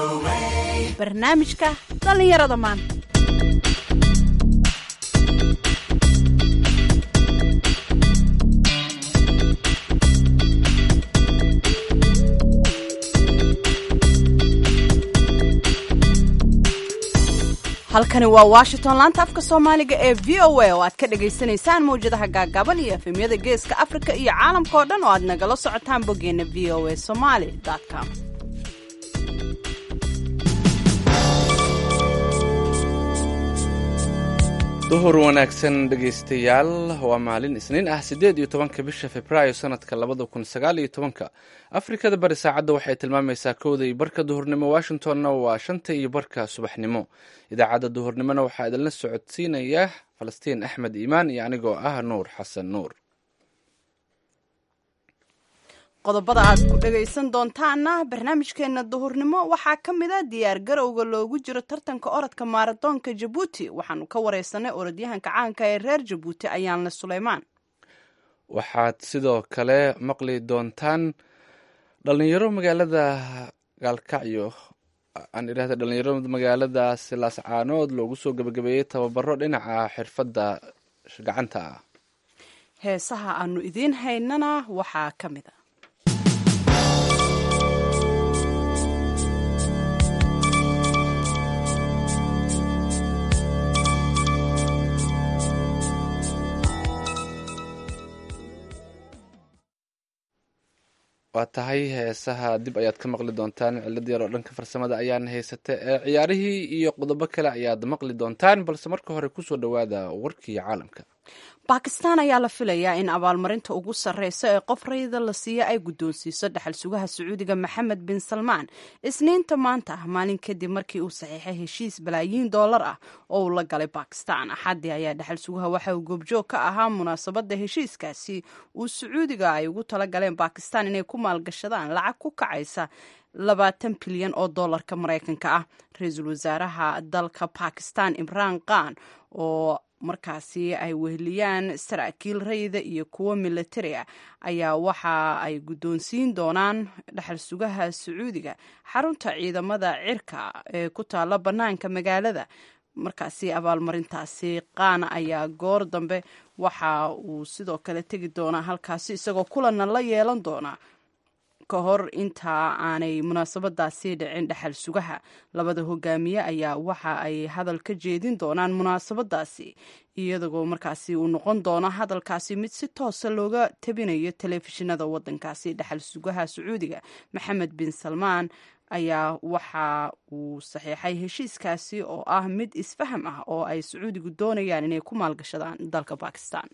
barnaamijka dhallinyarada maanta halkani waa washington laanta afka soomaaliga ee v o a oo aad ka dhagaysanaysaan mawjadaha gaagaaban iyo efemyada geeska afrika iyo caalamka oo dhan oo aad nagala socotaan boggeena v o a somaly com duhur wanaagsan dhegaystayaal waa maalin isniin ah siddeed iyo tobanka bisha februaayo sanadka labada kun sagaal iyo tobanka afrikada bari saacadda waxay tilmaamaysaa kowda iyo barka duhurnimo washingtonna waa shanta iyo barka subaxnimo idaacadda duhurnimona waxaa idinla socodsiinaya falastiin axmed iimaan iyo anigoo ah nuur xasan nuur qodobada aad ku dhagaysan doontaana barnaamijkeena duhurnimo waxaa ka mid a diyaar garowga loogu jiro tartanka orodka maaradoonka jabuuti waxaanu ka wareysanay orodyahanka caanka ee reer jabuuti ayaanle suleymaan waxaad sidoo kale maqli doontaan dhalinyaro magaalada gaalkacyo aan idhahda dhalinyaro magaalada silaascaanood loogu soo gebagabeeyey tababaro dhinaca xirfadda gacanta ah heesaha aanu idiin haynana waxaa ka mid a waa tahay heesaha dib ayaad ka maqli doontaan cilad yar oo dhanka farsamada ayaana haysata ee ciyaarihii iyo qodobo kale ayaad maqli doontaan balse marka hore kusoo dhowaada warkii caalamka bakistan ayaa la filayaa in abaalmarinta ugu sarreysa ee qof rayida la siiya ay guddoonsiiso dhaxal sugaha sacuudiga maxamed bin salmaan isniinta maanta ah maalin kadib markii uu saxiixay heshiis balaayiin doolar ah oo uu la galay bakistan axaddii ayaa dhaxal sugaha waxa uu goobjoog ka ahaa munaasabadda heshiiskaasi uu sacuudiga ay ugu tala galeen bakistan inay ku maalgashadaan lacag ku kacaysa labaatan bilyan oo doolarka maraykanka ah ra-iisul wasaaraha dalka bakistan imraan khan oo markaasi ay weheliyaan saraakiil rayida iyo kuwo militari ah ayaa waxa ay guddoonsiin doonaan dhaxal sugaha sacuudiga xarunta ciidamada cirka ee ku taalla bannaanka magaalada markaasi abaalmarintaasi qaana ayaa goor dambe waxa uu sidoo kale tegi doonaa halkaasi isagoo kulanna la yeelan doonaa ka hor intaa aanay munaasabadaasi dhicin dhexal sugaha labada hogaamiye ayaa waxa ay hadal ka jeedin doonaan munaasabadaasi iyadagoo markaasi uu noqon doono hadalkaasi mid si toosa looga tabinayo telefishinada wadankaasi dhexal sugaha sacuudiga maxamed bin salmaan ayaa waxa uu saxiixay heshiiskaasi oo ah mid isfaham ah oo ay sacuudigu doonayaan inay ku maalgashadaan dalka bakistan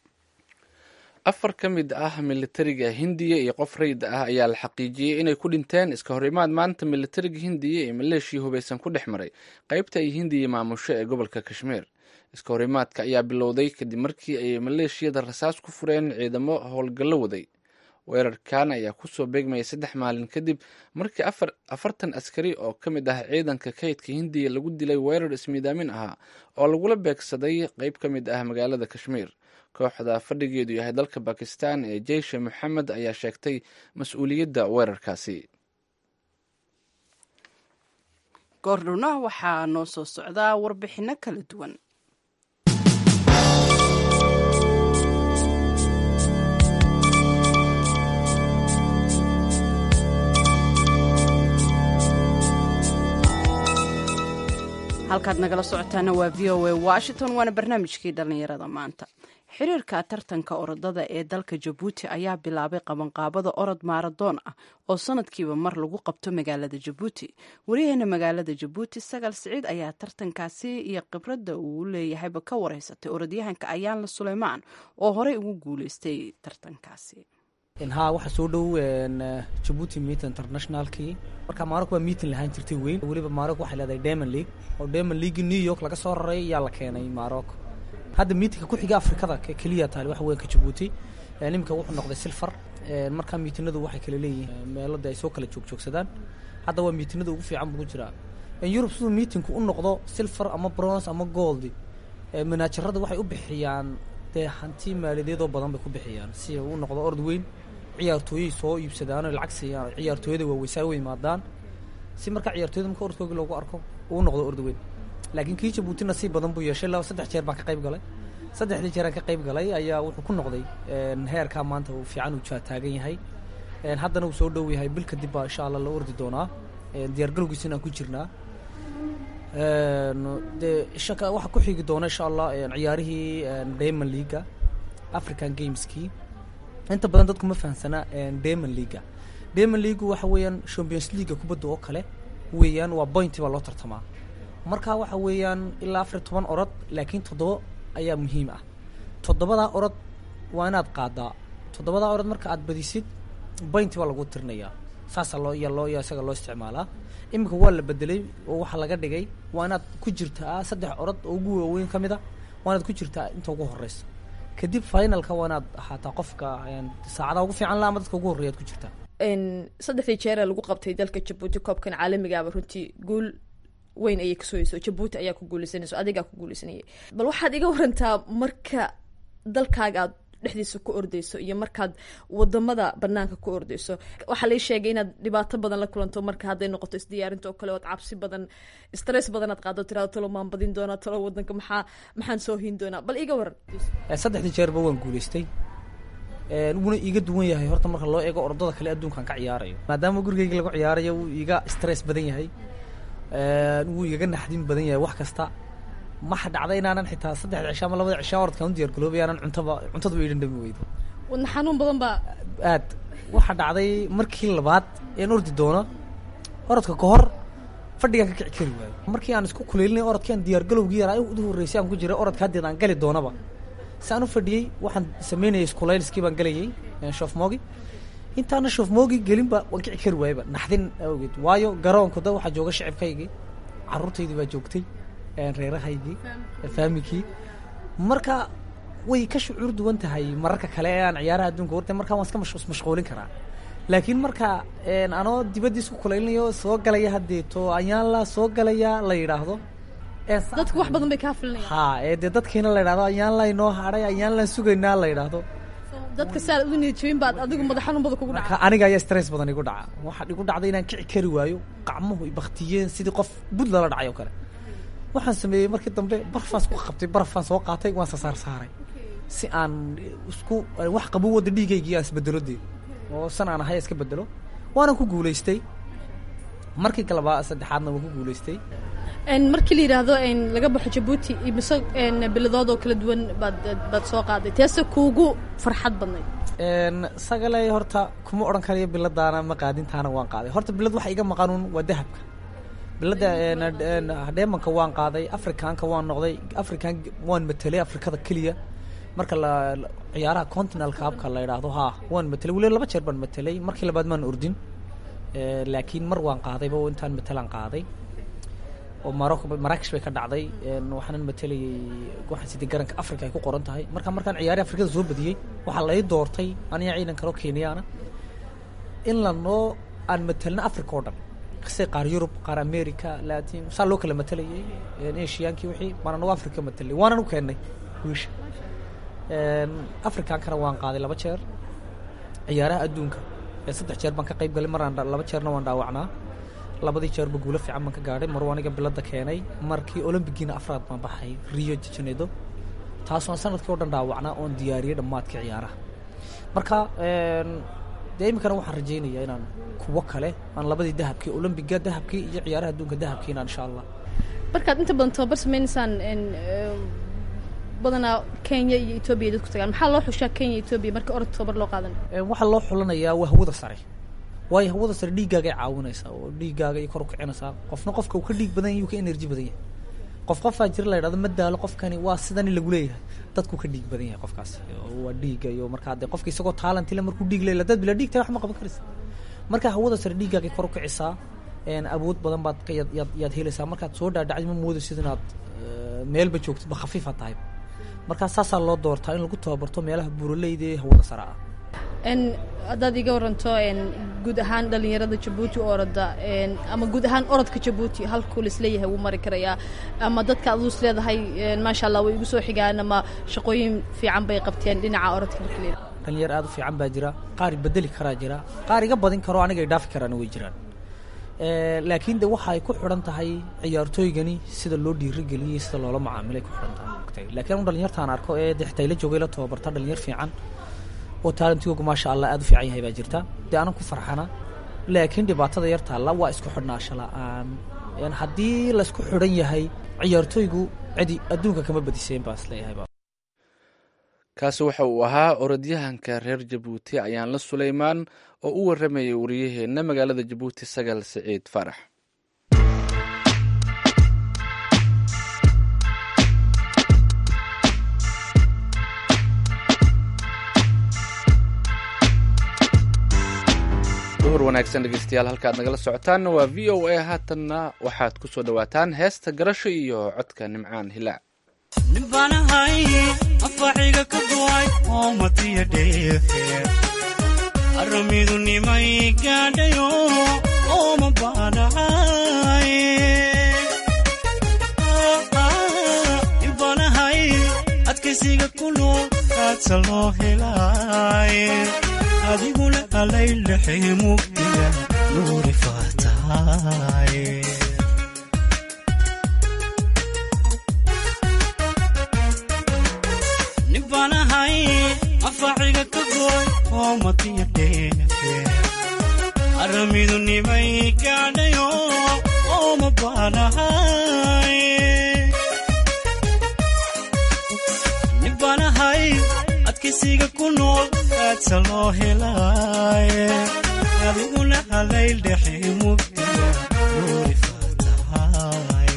afar ka mid ah militariga hindiya iyo qof rayid ah ayaa la xaqiijiyey inay ku dhinteen iska hor imaad maanta militariga hindiya ee maleeshiya hubaysan ku dhex maray qaybta ay hindiya maamusho ee gobolka kashmiir iska hor imaadka ayaa bilowday kadib markii ay maleeshiyada rasaas ku fureen ciidamo howlgallo waday weerarkan ayaa kusoo beegmayay saddex maalin kadib markii afartan askari oo ka mid ah ciidanka kaydka hindiya lagu dilay weerar ismiidaamin ahaa oo lagula beegsaday qeyb ka mid ah magaalada kashmiir kooxda fadhigeedu yahay dalka bakistan ee jeyshe moxamed ayaa sheegtay mas-uuliyadda weerarkaasi goordhowna waxaa noo soo socdaa warbixinno kala duwan halkaad nagala socotaana waa v o a washington waana barnaamijkii dhallinyarada maanta xiriirka tartanka orodada ee dalka jabuuti ayaa bilaabay qabanqaabada orod maaradoon ah oo sanadkiiba mar lagu qabto magaalada jabuuti wariyaheena magaalada jabuuti sagal siciid ayaa tartankaasi iyo khibradda uu leeyahayba ka wareysatay orodyahanka ayaanla suleymaan oo horey ugu guuleystay tartankaasi haa waxaa soo dhow jabuuti meet internationalkii marka maarog waa meeting lahaan jirtay weyn weliba maarog waxay leedahay demon league oo demon league new york laga soo raray ayaa la keenay maarog hadda miitinka ku xiga afrikada keliya taali waxa weyn ka jabuuti iminka wuxuu noqday silfar markaa miitinadu waxay kala leeyihiin meelada ay soo kala joogjoogsadaan hadda waa miitinada ugu fiican buu jiraa yurub siduu miitinku u noqdo silfar ama bronze ama gold manaajarada waxay u bixiyaan dee hanti maaliyadeedoo badan bay ku bixiyaan si u noqdo ord weyn ciyaartooyay soo iibsadaan oo lacag siiyaan ciyaartooyada waaweysaa u yimaadaan si marka ciyaartooyda marka orodkoogi loogu arko uu noqdo orda weyn laakiin kii jabuuti nasiib badan buu yeeshay laba saddex jeer baan ka qayb galay saddexdii jeeraan ka qayb galay ayaa wuxuu ku noqday heerkaa maanta uu fiican uu taagan yahay haddana uu soo dhow yahay bil kadib baa insha allah la ordi doonaa diyaargalowgiisina aan ku jirnaa dee shaka waxaa ku xigi doona insha allah ciyaarihii diamond leaga african gameskii inta badan dadku ma fahamsana diamond leaga diamond leagu waxa weeyaan champions leaga kubadda oo kale weeyaan waa pointi baa loo tartamaa marka waxa weeyaan ilaa afar toban orod laakiin toddoba ayaa muhiim ah toddobadaa orod waa inaad qaadaa toddobadaa orod marka aad badisid pointi baa lagu tirinayaa saasaa loo iya loo iya isaga loo isticmaalaa iminka waa la bedelay oo waxaa laga dhigay waa inaad ku jirtaa saddex orod oo ugu waaweyn ka mid a waa inaad ku jirtaa inta ugu horeysa kadib finalka waa inaad ahaataa qofka saacadaha ugu fiican la ama dadka ugu horreya ad ku jirtaa saddexdii jeeree lagu qabtay dalka jabuuti koobkan caalamigaaba runtii guul weyn ayay kasoo heyso jabuuti ayaa ku guuleysanayso adigaa ku guuleysanayay bal waxaad iga warantaa marka dalkaaga aad dhexdiisa ku ordeyso iyo markaad wadamada banaanka ku ordeyso waxaa lai sheegay inaad dhibaato badan la kulanto marka hadday noqoto isdiyaarinta oo kale ood cabsi badan stress badan aad qaado tirado talo maan badin doonaa talo wadanka maxaa maxaan soo hin doonaa bal iga waran saddexdii jeerba waan guuleystay wuuna iiga duwan yahay horta marka loo eego ordada kale adduunkaan ka ciyaarayo maadaama gurigeyga lagu ciyaarayo wuu iiga stress badan yahay wuu igaga naxdin badan yahay wax kasta maxa dhacda inaanan xitaa saddexda cisha ama labada cisha orodkaan u diyar garoobay aanan cuntaba cuntadaba idhan dhami weydo wadna xanuun badan baa aad waxaa dhacday markii labaad een ordi doono orodka ka hor fadhigaan ka kici kari waayo markii aan isku kuleylinay orodkii aan diyaar galowgii yaraa ugu horreysay aan ku jiray orodka haddeed aan gali doonaba si aan u fadhiyey waxaan sameynayay iskulayliskii baan galayay shofmoogi intaana shofmoogi gelinba waan kici kari waayaba naxdin awgeed waayo garoonku da waxaa jooga shicibkaygii carruurtaydii baa joogtay reerahaygii faamikii marka way ka shucuur duwan tahay mararka kale ee aan ciyaaraha adduunka wartay markaa waan iska mashquulin karaa laakiin marka anoo dibaddiis ku kulaylinayo soo galaya haddeeto ayaan la soo galaya la yidhaahdo dadku wax badan bay kaa filinaya ha ee dee dadkiina la yidhahdo ayaan la inoo hadhay ayaan laan sugaynaa la yidhaahdo dadka si aad ugu niyadjabin baad adigu madax xanuun badan kugu dhaca aniga ayaa stress badan igu dhaca waxaa igu dhacday inaan kici kari waayo gacmuhu ibaktiyeen sidii qof bud lala dhacay oo kale waxaan sameeyey markii dambe barfaan isku qabtay barafaan soo qaatay waan sasaar saaray si aan isku wax qabo wadda dhiigaygii aan isbedelo dee oo san aan ahay iska bedelo waanan ku guulaystay markii kaleba saddexaadna waan ku guulaystay markii la yidhaahdo laga baxo jabuuti imise biladood oo kala duwan baad baad soo qaaday teese kuugu farxad badnayd sagaley horta kuma odhan karayo biladaana ma qaadintaana waan qaaday horta bilad waxa iga maqanuun waa dahabka bilada dheemanka waan qaaday afrikaanka waan noqday african waan matelay afrikada keliya marka la ciyaaraha continental kaabka la yidhaahdo ha waan matelay weli laba jeer baan matelay markii labaad maan ordin laakiin mar waan qaadayba oo intaan matelaan qaaday oo marocco maraakish bay ka dhacday waxaanan matelayay waxaan sidii garanka africa ay ku qoran tahay marka markaan ciyaari afrikada soo badiyey waxaa lay doortay aniga ciidan kaloo kenyaana in lanoo aan matelna africa oo dhan se qaar yurub qaar america latin saa loo kala matelayay asiaankii wixii baan anagu africa matelay waanan u keennay wiisha africaankana waan qaaday laba jeer ciyaaraha adduunka saddex jeer baan ka qayb galay maraan laba jeerna waan dhaawacnaa labadii jeerba guulo fiican baan ka gaadhay mar aniga bilada keenay markii olombigiina afraad baan baxay rio de janeiro taasoo aan sanadkii o dhan dhaawacnaa oon diyaariyey dhammaadka ciyaaraha marka dee iminkana waxaan rajaynayaa inaan kuwo kale aan labadii dahabkii olombiga dahabkii iyo ciyaaraha adduunka dahabkiina insha allah markaad inta badan tababar sameynaysaan badanaa kenya iyo etoobiya dadku tagaan maxaa loo xushaa kenya etoobiya marka orod tababar loo qaadan waxaa loo xulanayaa waa hawada sare waayo hawada sare dhiiggaagay caawinaysaa oo dhiiggaaga ay kor u kicinaysaa qofna qofka uu ka dhiig badan yahy uu ka energy badan yahay qof qofaa jira la yidhahdo ma daalo qofkani waa sidani lagu leeyahay dadku ka dhiig badan yahay qofkaas waa dhiigga iyo markaa dee qofka isagoo taalantile markuu dhiig leela dad bila dhiig tahay wax ma qaban karaysa marka hawada sare dhiiggaagay kor u kicisaa awood badan baad yaad yaad yaad helaysaa markaad soo dhaadhacid ma moodaysid inaad meelba joogtid ba khafiifa tahay markaa saasaa loo doortaa in lagu tababarto meelaha buuraleyda ee hawada sare ah haddaad iga waranto guud ahaan dhalinyarada jabuuti orada ama guud ahaan orodka jabuuti halkuu laisleeyahay wuu mari karayaa ama dadka aduu is leedahay maasha allah way igu soo xigaan ama shaqooyin fiican bay qabteen dhinaca orodka marka leedahay dhalinyar aad u fiican baa jira qaar bedeli karaa jira qaar iga badin karo aniga ay dhaafi karaana way jiraan laakiin de waxay ku xidhan tahay ciyaartooygani sida loo dhiirigeliyey sida loola macaamilay ku xidhan tahay ogtay laakiin anu dhalinyartaan arko ee de xitaa ila joogay la tababarta dhalinyar fiican oo taalantigooga maasha allah aada u fiican yahay baa jirta dee anan ku farxana laakiin dhibaatada yar taalla waa isku xidhnaasho la-aan haddii laisku xidhan yahay ciyaartooygu cidi adduunka kama badiseen baa isleeyahay kaasi waxa uu ahaa orodyahanka reer jabuuti ayaanla suleymaan oo u waramayay wariyaheenna magaalada jabuuti sagal siciid farax duhur wanaagsan dhegeystayaal halkaad nagala socotaanna waa v o a haatanna waxaad ku soo dhowaataan heesta garasho iyo codka nimcaan hilaac nimbanahay afaciga ka go'ay oo matiya dheefe aramidu nimay gaadhayo oo ma baanahay nimbanahay adkaysiga ku nool aadsa loo helaay adiguna alaylaxay mugdiga nuuri faataay nimbanahay afaciga ka gooy oo matiya dheefe aramidu nimay gaadhayo oo ma baanahay nimbanahay adkaysiga ku nool aadsa loo helaaye adiguna halayl dhexe mugdiga nuuri faatahay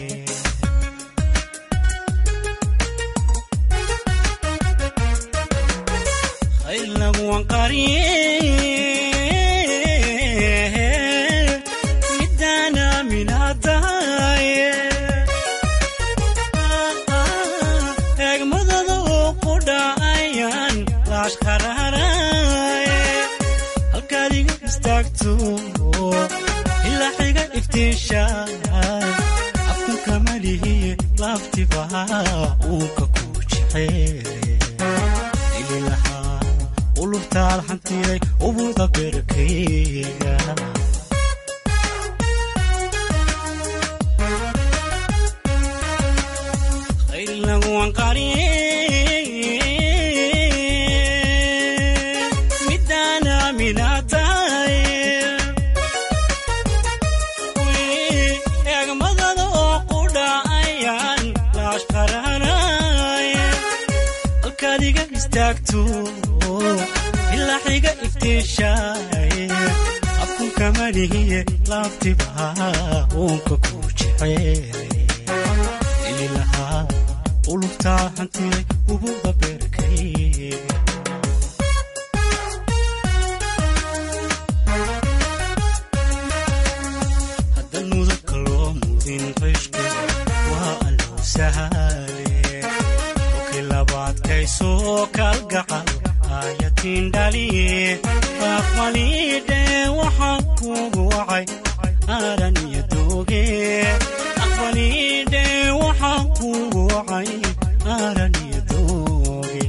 khaylaguwan qariye midaan aaminaataye eegmadada oo ku dhacayaan laashqaraaraye halkaad iga istaagto ilaa xiga iftiishaay afkunka malihiye laaftibaha uunka ku jeceel ililahaa ulubtaal xantiray ubuda berkayga khaylaguwan qariye midaan aaminaataye eegmadada oo ku dhacayaan laashqaraanaye halkaad iga istaagto ilaa xiga iftiishaay afkunka malihiye laaftibaha uunka ku jeceel ililahaa ulubtaa hantiray ubuda beerkayga haddan mudabka loo mudin qishka waa allow sahaale okii labaadkaysoo kalgacal aayatiin dhaliye aqbaliidhe waxaan kugu wacay aaran iyo dooge aqbaliidhe waxaan kugu wacay aaran iyo dooge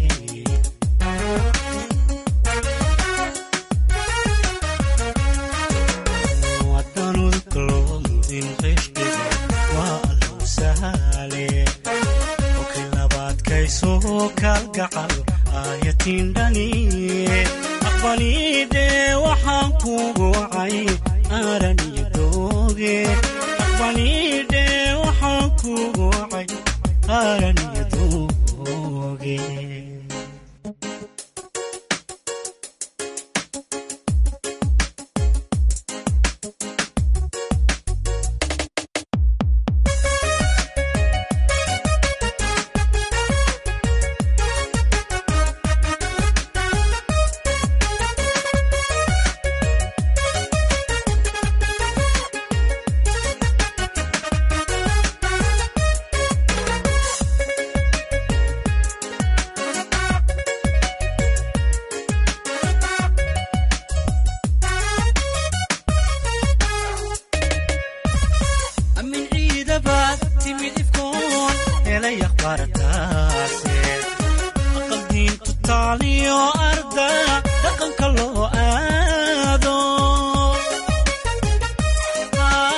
wadanudka loo mudin qishqiga waa allow sahaale okii labaadkaysoo kalgacal aayatiin dhaniye aqbaliidhe waxaan kugu wacay aaran iyo dooge aqbaliidhe waxaan kugu wacay aaran iyo dooge amin ciidabaad timid ifkoon helay akhbaartaase aqal diintu taaliyo arda dhaqanka loo aado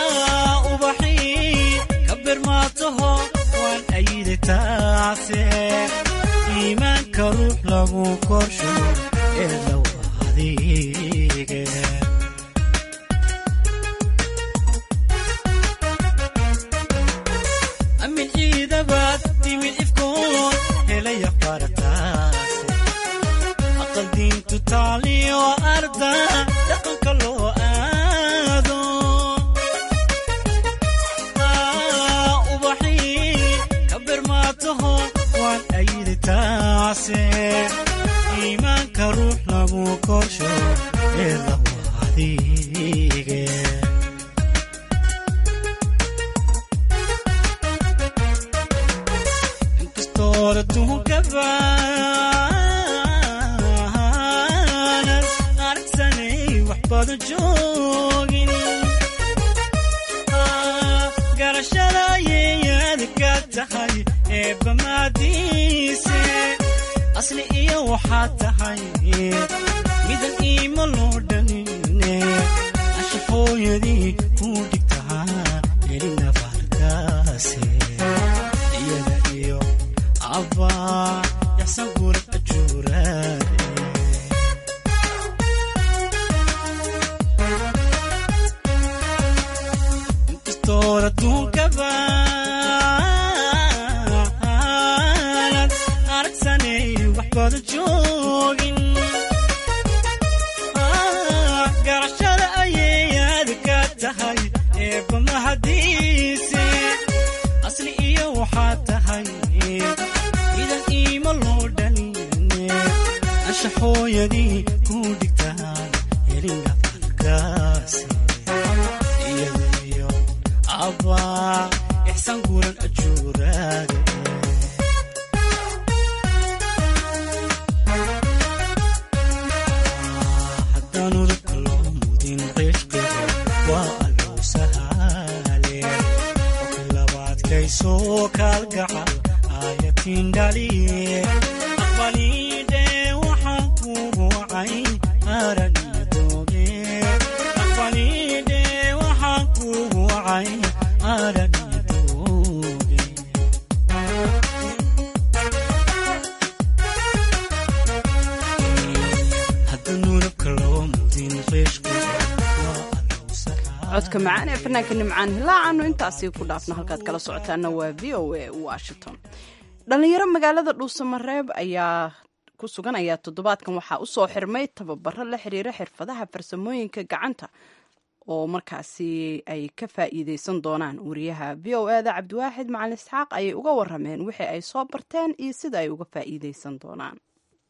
iimaanka ruux lagu korsho ee law adige amin ciidabaad timid ifkoon helaya farataase aqal diintu taaliyo arda dhaqanka loo aado Ah, ubaxii ka birmaataho waan ayidi taase iimaanka ruux lagu korsho ee lagu adige inkastooda tuhunkabaanad aragsanay wax badan joogin Ah, garashada yeeyada ka tahay eebba maadiise asli iyo waxaa tahay midan iima loo dhanine asha hooyadii ku dhigtaa elina farkaase iyada iyo abbaa yaxsan gura ajuuraade inkastood adduunkabaanad aragsanay wax badan joogin Ah, garashada ayeeyaad ka tahay eebba mahadiise asli iyo waxaa tahay idan iima loo dhanine asha hooyadii ku dhigtaa elinga farkaase iyada iyo abbaa ixsan guran ajuuraade haddaan udubka loo mudin qishqiga waa allow sahaale oka labaadkaysoo kaalgacal aayatiin dhaliye aqbaliidhe waxaan kugu wacay aran iyo dooge aqbaliidhe waxaan kugu wacay aran iyo dooge haddaan udubka loo mudin qishqiga waa allow sahaale codka macaan ee fanaanka nimcaan hilaacaanu intaasi ku dhaafno halkaad kala socotaana waa v o a washington dhalinyaro magaalada dhuusamareeb ayaa ku sugan ayaa toddobaadkan waxaa usoo xirmay tababaro la xiriira xirfadaha farsamooyinka gacanta oo markaasi ay ka faa'iideysan doonaan wariyaha v o eda cabdiwaaxid macalin isxaaq ayay uga warameen wixii ay soo barteen iyo sida ay uga faa'iideysan doonaan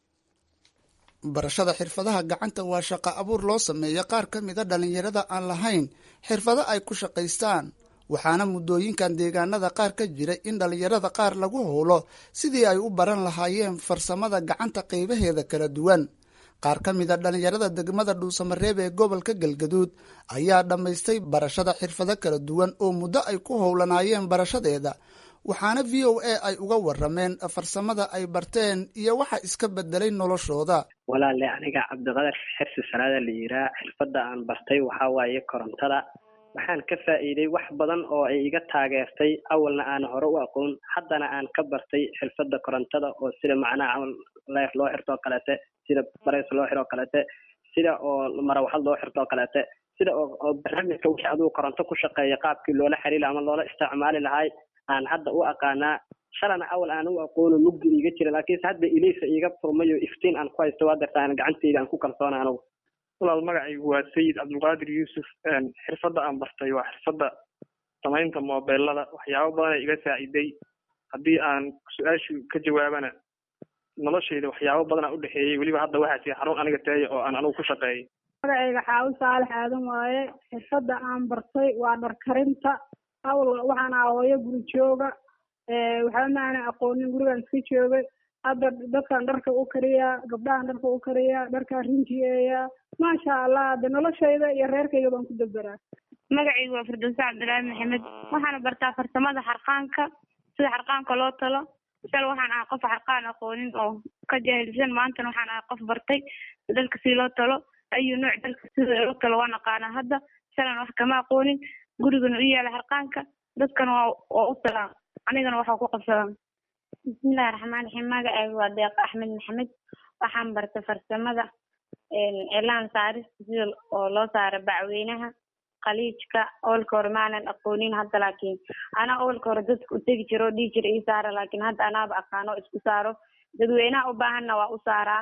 barashada xirfadaha gacanta waa shaqo abuur loo sameeya qaar ka mida dhallinyarada aan lahayn xirfado ay ku shaqaystaan waxaana muddooyinkan deegaanada qaar ka jira in dhallinyarada qaar lagu howlo sidii ay u baran lahaayeen farsamada gacanta qaybaheeda kala duwan qaar ka mida dhallinyarada degmada dhuusamareeb ee gobolka galgaduud ayaa dhammaystay barashada xirfado kala duwan oo muddo ay ku howlanaayeen barashadeeda waxaana v o a ay uga warameen farsamada ay barteen iyo waxa iska bedelay noloshooda walaale aniga cabdiqadar xirsi salaada la yiraa xirfadda aan bartay waxaa waaye korontada waxaan ka faa'iiday wax badan oo ay iga taageertay awalna aan hore u aqoon haddana aan ka bartay xirfadda korontada oo sida macnaha camal leer loo xirto oo kaleete sida bareys loo xiro oo kaleete sida oo marawaxad loo xirto oo kaleete sida oo oo barnaamijka wixii adigu koronto ku shaqeeya qaabkii loola xiriiri ama loola isticmaali lahay aan hadda u aqaanaa shalana awal aan u aqoono mugdi iiga jira laakiinse hadda ileysa iiga furmayo iftiin aan ku haysto waa darta aan gacanteyda aan ku kalsoona anugu walaal magacaygu waa sayid cabdulqaadir yuusuf xirfadda aan bartay waa xirfadda samaynta moobeelada waxyaabo badanay iga saaciday haddii aan su-aashu ka jawaabana noloshayda waxyaabo badanaa u dhexeeyey weliba hadda waxaa jira xarun aniga taaya oo aan anigu ku shaqeeyay magacayga xaawo saalax aadan waaye xirfadda aan bartay waa dhar karinta awl waxaan aha hooyo guri jooga waxba ma aanan aqoonin gurigaan iska joogay hadda dadkaan dharka u kariyaa gabdhahaan dharka u kariyaa dharkaan rinjiyeeyaa maasha allah de noloshayda iyo reerkayga baan ku daberaa magacaygu waa firdowse cabdilaahi maxamed waxaana bartaa farsamada xarqaanka sida xarqaanka loo talo shal waxaan ahaa qof xarqaan aqoonin oo ka jaahilsan maantana waxaan ahaa qof bartay dalka si loo talo ayuu nooc dalka sida loo talo waan aqaanaa hadda shalan wax kama aqoonin gurigana u yaala xarqaanka dadkana waa waa u talaan anigana waxaa ku qabsadaan bismillahi raxmaan raxiim magacayga waa deeqo axmed maxamed waxaan bartay farsamada cilaan saarista sida oo loo saaro bacweynaha khaliijka oolka hore maanan aqoonin hadda laakiin anaa oolka hore dadka u tegi jiro oo dhihi jira ii saara laakiin hadda anaaba aqaano oo isku saaro dadweynaha u baahanna waa u saaraa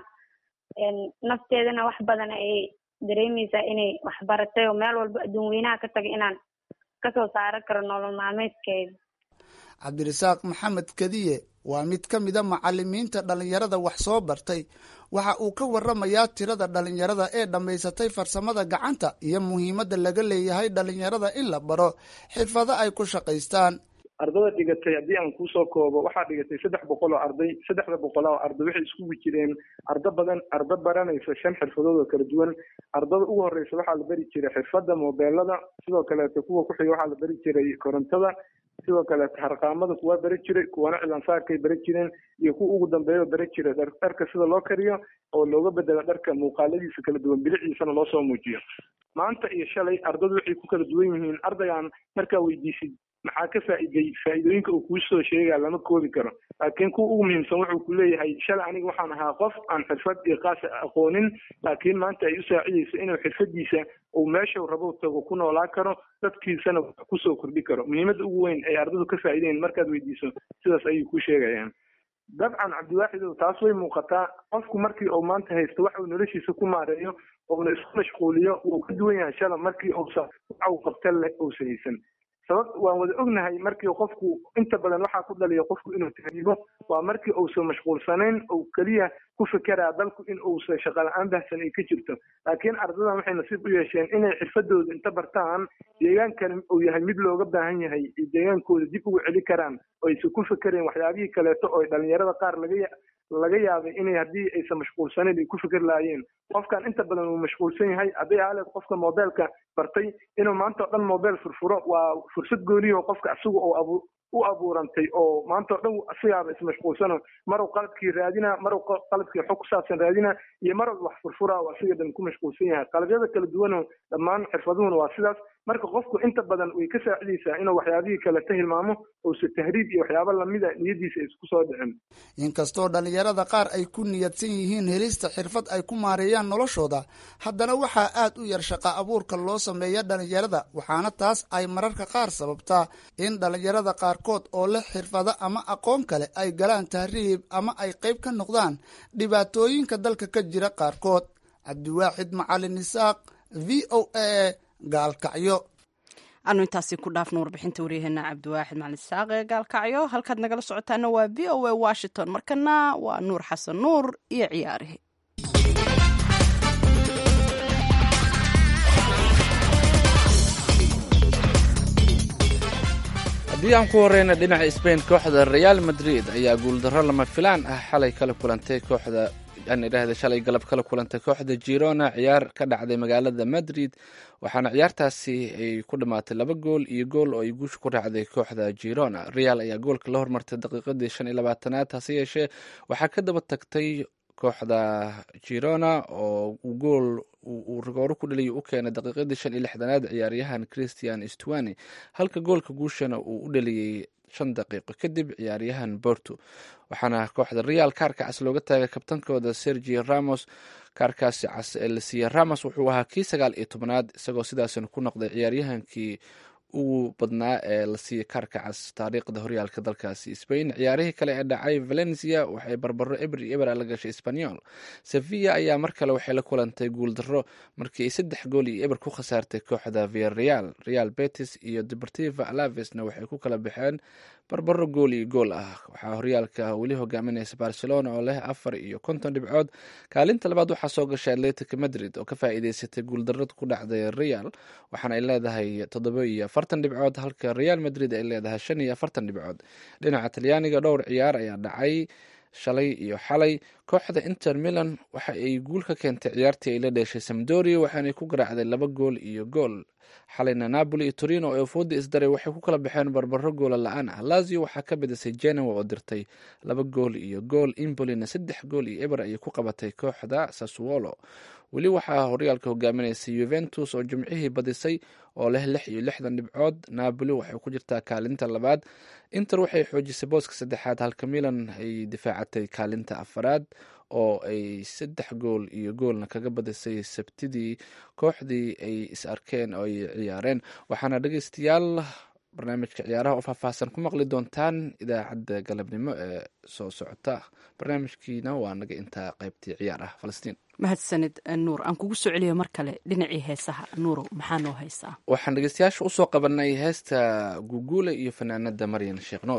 nafteedana wax badan ayay dareemeysaa inay wax baratay oo meel walba adduun weynaha ka taga inaan kasoo saaro karo nolol maalmeedkeeda cabdirasaaq maxamed kadiye waa mid ka mida macalimiinta dhallinyarada wax soo bartay waxa uu ka waramayaa tirada dhallinyarada ee dhammaysatay farsamada gacanta iyo muhiimadda laga leeyahay dhallinyarada in la baro xirfado ay ku shaqaystaan ardada dhigatay haddii aan kuusoo koobo waxaa dhigatay saddex boqol oo arday saddexda boqol oo arday waxay iskugu jireen ardo badan ardo baranaysa shan xirfadood oo kala duwan ardada ugu horeysa waxaa la bari jiray xirfadda mobeelada sidoo kaleeto kuwa kuxiga waxaa la bari jiray korontada sidoo kaleeto harqaamada kuwaa bari jiray kuwana cilaansaarkay bari jireen iyo kuwa ugu dambeeya bari jiray dharka sida loo kariyo oo looga bedelo dharka muuqaaladiisa kala duwan biliciisana loo soo muujiyo maanta iyo shalay ardadu waxay ku kala duwan yihiin ardaygaan markaa weydiisid maxaa ka faa'iiday faa'iidooyinka uu kuu soo sheegaa lama koobi karo laakiin kuwa ugu muhiimsan wuxuu ku leeyahay shalay aniga waxaan ahaa qof aan xirfad iyo qaasa aqoonin laakiin maanta ay u saacidayso inuu xirfadiisa uu meeshau rabo tago ku noolaan karo dadkiisana kusoo kordhi karo muhiimadda ugu weyn ay ardadu ka faa'iideen markaad weydiiso sidaas ayay ku sheegayaan dabcan cabdiwaaxidow taas way muuqataa qofku markii uu maanta haysto wax uu noloshiisa ku maareeyo uuna isku mashquuliyo wuu ka duwan yahay shala markii uusa waxa uu qabta leh uusa haysan sabab waan wada ognahay markii qofku inta badan waxaa ku dhaliya qofku inuu tahriibo waa markii uusan mashquulsanayn ou keliya ku fekeraa dalku in uusan shaqa la-aan bahsan ay ka jirto laakiin ardadan waxay nasiib u yeesheen inay xirfadooda inta bartaan deegaankani uu yahay mid looga baahan yahay ay deegaankooda dib ugu celi karaan oo aysan ku fekereen waxyaabihii kaleeto oo dhalinyarada qaar laga laga yaabay inay haddii aysan mashquulsanayn ay ku fikir lahaayeen qofkan inta badan uu mashquulsan yahay hadday aaleed qofka mobeelka bartay inuu maanta o dhan mobeel furfuro waa fursad gooniyo qofka isaga oo abu u abuurantay oo maanta o dhan asigaaba ismashquulsano maruu qaladkii raadina maruu qaladkii xog ku saabsan raadina iyo maruu wax furfura oo asiga dhan ku mashquulsan yahay qalabyada kala duwano dhammaan xirfaduhuna waa sidaas marka qofku inta badan way ka saacidaysaa inuu waxyaabihii kale ka hilmaamo uusa tahriib iyo waxyaabo lamida niyadiisa isku soo dhicin inkastoo dhallinyarada qaar ay ku niyadsan yihiin helista xirfad ay ku maareeyaan noloshooda haddana waxaa aad u yar shaqa abuurka loo sameeya dhallinyarada waxaana taas ay mararka qaar sababtaa in dhallinyarada qaarkood oo leh xirfado ama aqoon kale ay galaan tahriib ama ay qayb ka noqdaan dhibaatooyinka dalka ka jira qaarkood cabdiwaaxid macalin isaaq v o a gaalkacyo anu intaasi ku dhaafno warbixinta waryaheena cabdiwaaxid macalin isaaq ee gaalkacyo halkaad nagala socotaana waa v o a washington markana waa nuur xasan nuur iyo ciyaarihi haddii aan ku horeyna dhinaca sbain kooxda real madrid ayaa guuldarro lama filaan ah xalay kala kulantay kooxda aan idhaahda shalay galab kala kulantay kooxda girona ciyaar ka dhacday magaalada madrid waxaana ciyaartaasi ay ku dhammaatay laba gool iyo gool oo ay guusha ku raacday kooxda girona real ayaa goolka la hormartay daqiiqadii shan iyo labaatanaad hase yeeshee waxaa ka daba tagtay kooxda girona oo gool uu rigooro ku dhaliya u keenay daqiiqadii shan iyo lixdanaad ciyaaryahan christian stwani halka goolka guushana uu u dhaliyey shan daqiiqo kadib ciyaaryahan borto waxaana kooxda real kaarka cas looga taagay kabtankooda sergi ramos kaarkaasi cas ee la siiyey ramos wuxuu ahaa kii sagaal iyo tobnaad isagoo sidaasina ku noqday ciyaaryahankii ugu badnaa ee la siiyey kaarka cas taariikhda horyaalka dalkaasi spain ciyaarihii kale ee dhacay valencia waxay barbaro eber iyo eber la gashay spanyol sevilla ayaa mar kale waxay la kulantay guuldaro markii ay saddex gool iyo eber ku khasaartay kooxda viareal real betis iyo deportiva alavesna waxay ku kala baxeen barbaro gool iyo gool ah waxaa horyaalka weli hogaaminaysa barcelona oo leh afar iyo konton dhibcood kaalinta labaad waxaa soo gashay atletica madrid oo ka faa'iideysatay guuldarada ku dhacday real waxaana ay leedahay toddoba iyo afartan dhibcood halka real madrid ay leedahay shan iyo afartan dhibcood dhinaca talyaaniga dhowr ciyaar ayaa dhacay shalay iyo xalay kooxda inter milan waxa ay guul ka keentay ciyaartii ay la dheeshay samdoria waxaanay ku garaacday laba gool iyo gool xalayna napoli iyo torino oo fooda isdaray waxay ku kala baxeen barbaro goola la-aan ah lazio waxaa ka badisay genoa oo dirtay laba gool iyo gool imbolina saddex gool iyo eber ayay ku qabatay kooxda sassuolo weli waxaa horyaalka hogaaminaysa yuventus oo jimcihii badisay oo leh lix iyo lixdan dhibcood napoli waxay ku jirtaa kaalinta labaad inter waxay xoojisay booska saddexaad halka milan ay difaacatay kaalinta afaraad oo ay saddex gool iyo goolna kaga badisay sabtidii kooxdii ay is arkeen oo ay ciyaareen waxaana dhegeystayaal barnaamijka ciyaaraha oo faahfaahsan ku maqli doontaan idaacadda galabnimo ee soo socota barnaamijkiina waa naga intaa qaybtii ciyaaraha falastiin mahadsanid nuur aan kugu soo celiyo mar kale dhinacii heesaha nuurow maxaa noo haysaa waxaan dhegeystayaasha usoo qabanay heesta guguule iyo fanaanada maryan sheekh nuur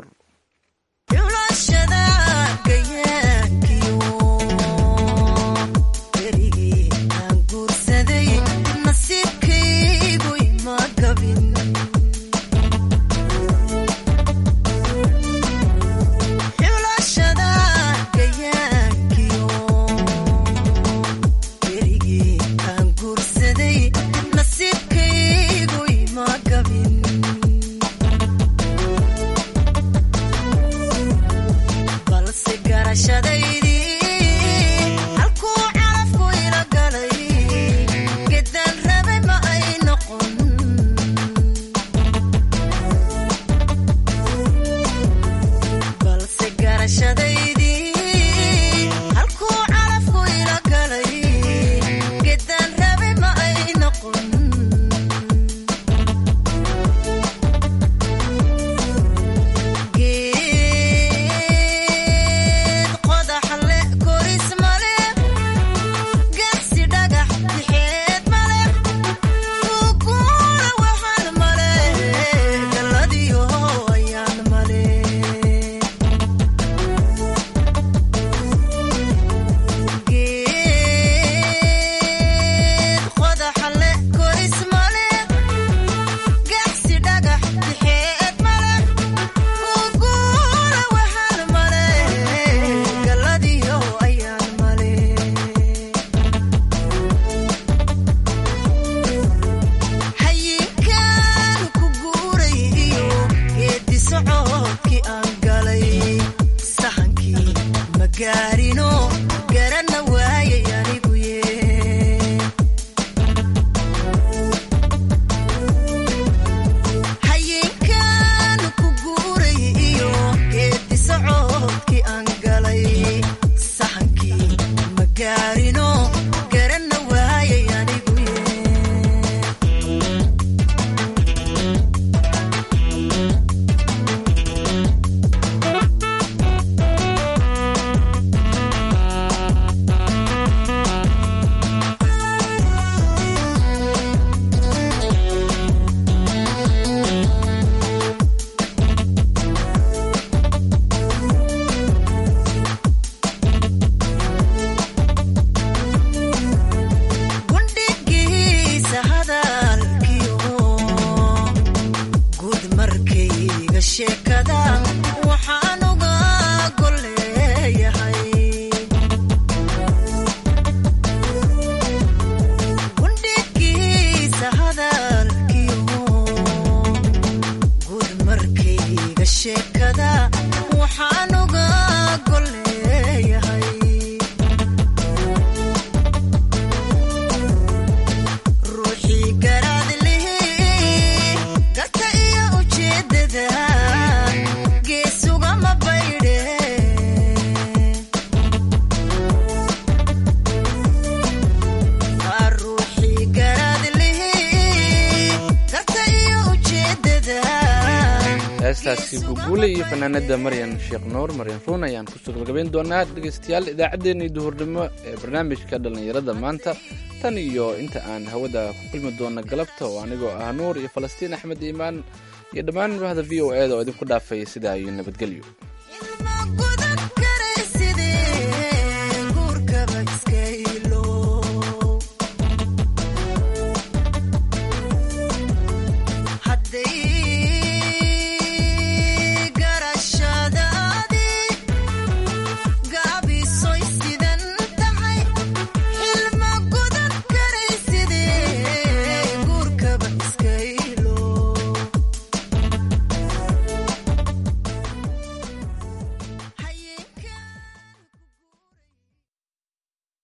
heestaasi guguule iyo fanaanada maryan sheekh nuur maryan ruun ayaan kusoo gabagabayn doonaa dhegeystayaal idaacaddeenii duhurnimo ee barnaamijka dhallinyarada maanta tan iyo inta aan hawada ku kulmi doona galabta oo anigoo ah nuur iyo falastiin axmed iimaan iyo dhammaan bahda v o e da oo idinku dhaafay sidaa iyo nabadgelyo